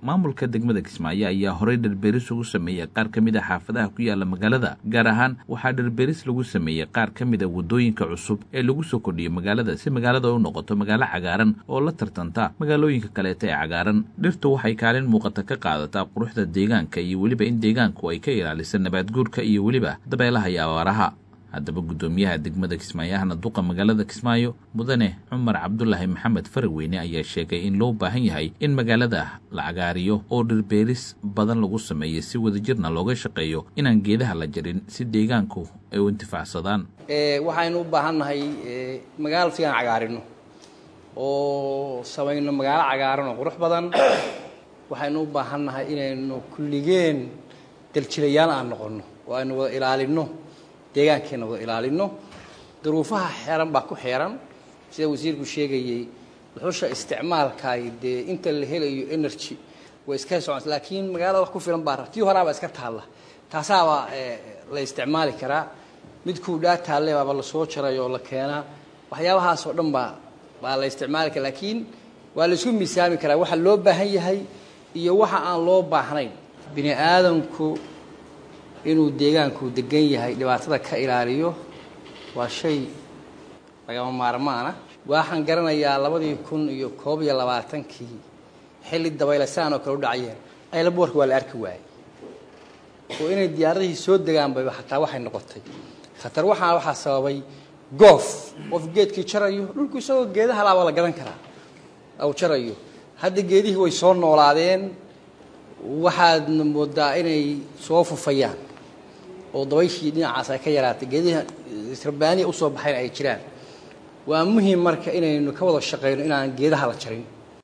maamulka degmada kismaayo ayaa horey dhirbeeris ugu sameeyey qaar ka mid a xaafadaha ku yaala magaalada gaar ahaan waxaa dhirbeeris lagu sameeyey qaar ka mid a waddooyinka cusub ee lagu soo kordhiyey magaalada si magaalada u noqoto magaalo cagaaran oo la tartanta magaalooyinka kaleeta ee cagaaran dhirtu waxay kaalin muuqata ka qaadataa quruxda deegaanka iyo weliba in deegaanku ay ka ilaalisa nabaadguurka iyo weliba dabeelaha iyo abaaraha haddaba guddoomiyaha degmada kismaayo ahna duqa magaalada kismaayo mudane cumar cabdulaahi maxamed faraweyne ayaa sheegay in loo baahan yahay in magaalada la cagaariyo oo dhirbeeris badan lagu sameeyo si wadajirna looga shaqeeyo inaan geedaha la jarin si deegaanku ay u intifaacsadaan waxaynu u baahan nahay magaalo sigaan cagaarino oo samayno magaalo cagaaran oo qurux badan waxaynu u baahan nahay inaynu kulligeen daljilayaal aan noqonno oo aynu wada ilaalinno deegaankeena wada ilaalino duruufaha xeeran baa ku xeeran sida wasiirku sheegayey dhuxusha isticmaalkaay dee inta la helayo energy way iska socon laakiin magaalada wax ku filan baa tii horaaba iska taalla taasaaba la isticmaali karaa mid kuudhaa taalle baaba lasoo jaray oo la keenaa waxyaabahaas oo dhan baa baa la isticmaali kara laakiin waa la isku miisaami karaa waxa loo baahan yahay iyo waxa aan loo baahnayn bini aadamku inuu deegaanku degan yahay dhibaatada ka ilaaliyo waa shay lagama maarmaana waxaan garanayaa labadii kun iyo koob iyo labaatankii xilli dabaylasaan oo kale u dhacayeen aylaboorka waa la arki waayey oo inay diyaaradihii soo degaanbayba xataa waxay noqotay khatar waxaa waxaa sababay goof qof geedkii jarayo dhulku isagoo geedaha laaba la gadan karaa aw jarayo hadda geedihii way soo noolaadeen waxaadna moodaa inay soo fufayaan oo dabayshii dhinacaas ay ka yaraatay geediha rabbaaniya usoo baxayn ay jiraan waa muhim marka inaynu ka wada shaqayno inaan geedaha la jarin